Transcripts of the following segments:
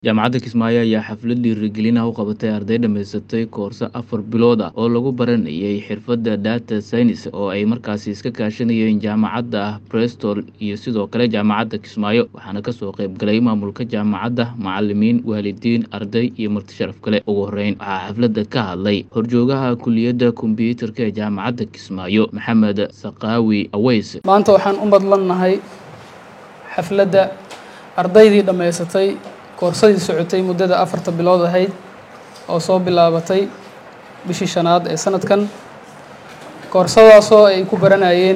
Jaamacadda Kismaayo ayaa xaflad dhiirigelin ah u qabatay arday dhammaysatay koorso afar bilood ah oo lagu baranayay xirfadda data science oo ay markaasi iska kaashanayeen jaamacadda Bristol iyo sidoo kale jaamacadda Kismaayo waxaana kasoo qayb galay maamulka jaamacadda macalimiin waalidiin arday iyo marti sharaf kale ugu horeyn waxaa xafladda ka hadlay horjoogaha kuliyadda kombiyuutarka ee jaamacadda Kismaayo Maxamed Saqaawi Aweys maanta waxaan u madlannahay xafladda ardaydii dhammaysatay koorsadii socotay muddada afarta bilood ahayd oo soo bilaabatay bishii shanaad ee sanadkan koorsadaasoo ay ku baranayeen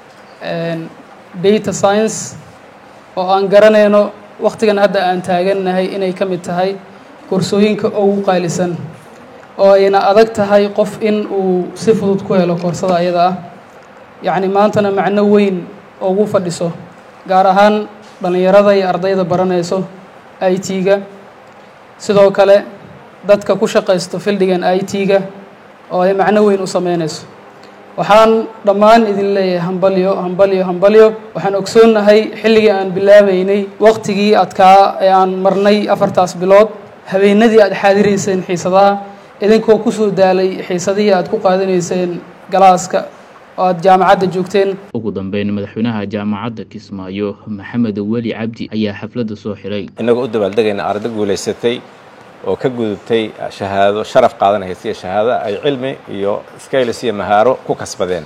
data science oo aan garanayno wakhtigan hadda aan taagannahay inay ka mid tahay koorsooyinka ugu qaalisan oo ayna adag tahay qof in uu si fudud ku helo koorsada ayada ah yacni maantana macno weyn ugu fadhiso gaar ahaan dhallinyarada iyo ardayda baranayso i t-ga sidoo kale dadka ku shaqaysto fildigan i t-ga oo ay macno weyn u sameynayso waxaan dhammaan idin leeyahay hambalyo hambalyo hambalyo waxaan ogsoonnahay xilligii aan bilaabeynay waqtigii adkaa ee aan marnay afartaas bilood habeenadii aad xaadirayseen xiisadaha idinkoo kusoo daalay xiisadihii aad ku qaadanayseen galaaska oo aad jaamacadda joogteen ugu dambeyn madaxweynaha jaamacadda Kismaayo Maxamed Weli Cabdi ayaa xafladda soo xiray inagoo u dabaaldegayna arday guulaysatay oo ka gudubtay shahaado sharaf qaadanaysa iyo shahaado ay cilmi iyo skailis iyo mahaaro ku kasbadeen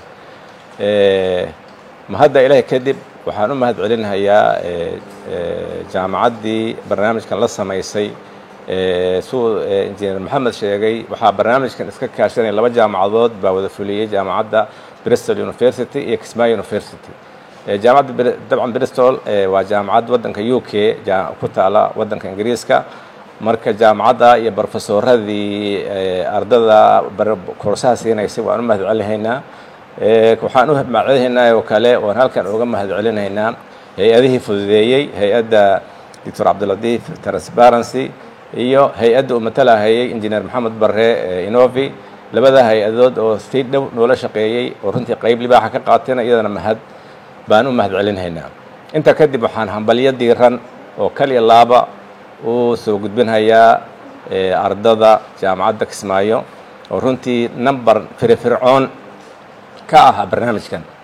mahadda ilaahay kadib waxaan u mahad celinayaa jaamacaddii barnaamijkan la samaysay suu injineer maxamed sheegay waxaa barnaamijkan iska kaashanaya laba jaamacadood baa wada fuliyey jaamacadda bristol university iyo kismaayo university jaamacadda dabcan bristol waa jaamacad waddanka u k ku taala waddanka ingiriiska marka jaamacadda iyo brofesoradii ardada koorsaha siinaysay waan u mahad celinaynaa waxaan u mahad celinaynaa oo kale oon halkan uga mahad celinaynaa hay-adihii fududeeyey hay-adda doctor cabdilatiif transparency iyo hay-adda uu matalahayay injineer maxamed barre inovi labada hay-adood oo si dhow noola shaqeeyey oo runtii qayb libaaxa ka qaateen iyadana mahad baan u mahad celinhaynaa intaa kadib waxaan hambalyo diiran oo kaliya laaba u soo gudbinhayaa ardada jaamacadda kismaayo oo runtii number firfircoon ka ah barnaamijkan